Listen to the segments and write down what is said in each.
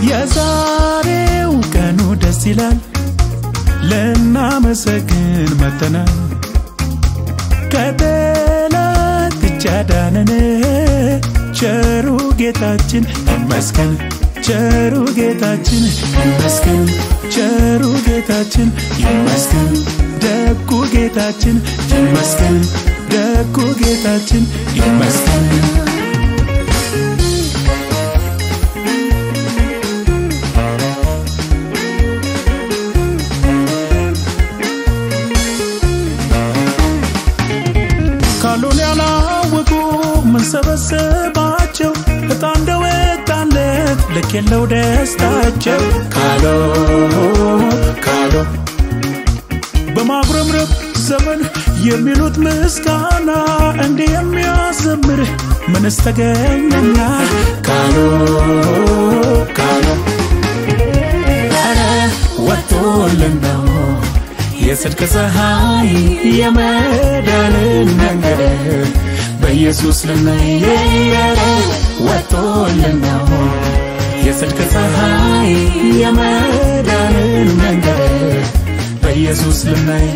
የዛሬው ቀኑ ደስ ይላል ልናመሰግን መተናል ከጠላት እጅ አዳነን ቸሩ ጌታችን ይመስገን ቸሩ ጌታችን ይመስገን ቸሩ ጌታችን ይመስገን ደጉ ጌታችን ይመስገን ደጉ ጌታችን ይመስገን ካሉን ያላወቁ ምንሰበስባቸው እጣ እንደወጣለት ልክ የለው ደስታቸው ካሎ ካሎ በማጉረምረም ዘመን የሚሉት ምስጋና እንዲህ የሚያዘምር ምንስ ተገኘና ካሎ ካሎ ኧረ ወጥቶልን ነው የጽድቅ ፀሐይ የመዳንን መንገድ በኢየሱስ ልናየረ ወጥቶልን ነው የጽድቅ ፀሐይ የመዳንን መንገድ በኢየሱስ ልናይ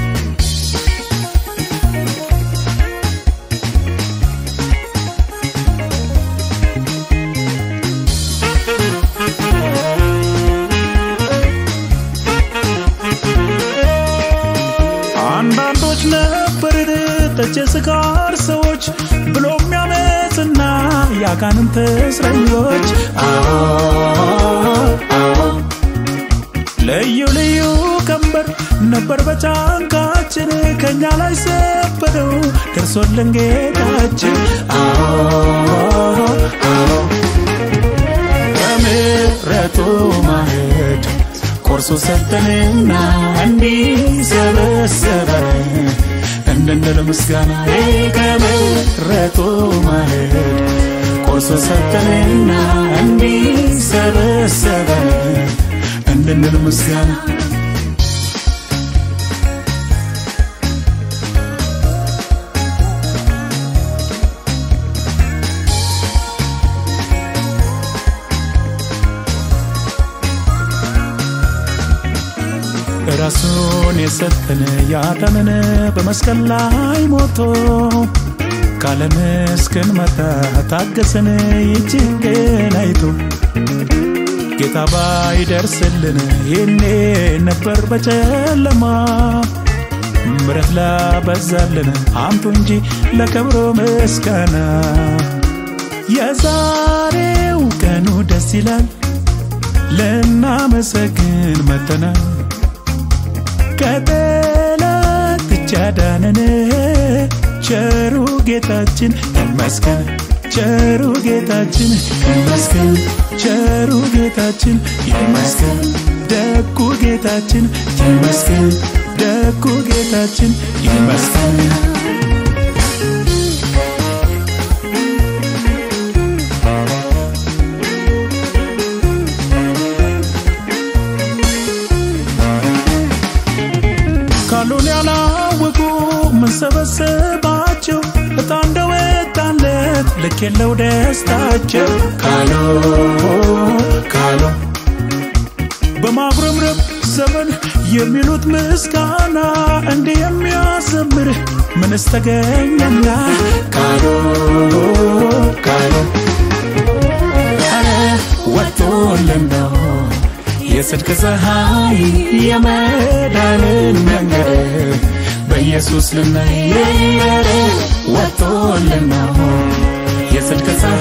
አንዳንዶች ነበርን ጠጭ ስካር ሰዎች ብሎ የሚያመፅና የአጋንንት እስረኞች አዎ አዎ ልዩ ልዩ ቀንበር ነበር በጫንቃችን ከእኛ ላይ ሰበረው ደርሶልን ጌታችን አዎ አዎ በምሕረቱ ማዕድ ቆርሶ ሰጠንና እንዲሰበሰበን እንድንል ምስጋና ከምሕረቱ ማዕድ ቆርሶ ሰጠንና እንዲሰበሰበን እንድንል ምስጋና ራሱን የሰጠን ያዳነን በመስቀል ላይ ሞቶ ካለም እስክንመጣ ታገሰን ይችግን አይቶ ጌታ ባይደርስልን ይህኔ ነበር በጨለማ ምረት ላበዛልን አምጡ እንጂ ለክብሩ ምስጋና የዛሬው ቀኑ ደስ ይላል ልናመሰግን መተናል ከጠላት እጅ አዳነን ቸሩ ጌታችን ይመስገን ቸሩ ጌታችን ይመስገን ቸሩ ጌታችን ይመስገን ደጉ ጌታችን ይመስገን ደጉ ጌታችን ይመስገን ካሉን ያላወቁ ምንሰበስባቸው እጣ እንደወጣለት ልክ የለው ደስታቸው ካሎ ካሎ በማጉረምረም ዘመን የሚሉት ምስጋና እንዲህ የሚያዘምር ምንስ ተገኘና ካሎ ካሎ ኧረ ወጥቶልን ነው የጽድቅ ፀሐይ የመዳንን መንገድ በኢየሱስ ልናየረ ወጥቶልን ነው የጽድቅ ፀሐይ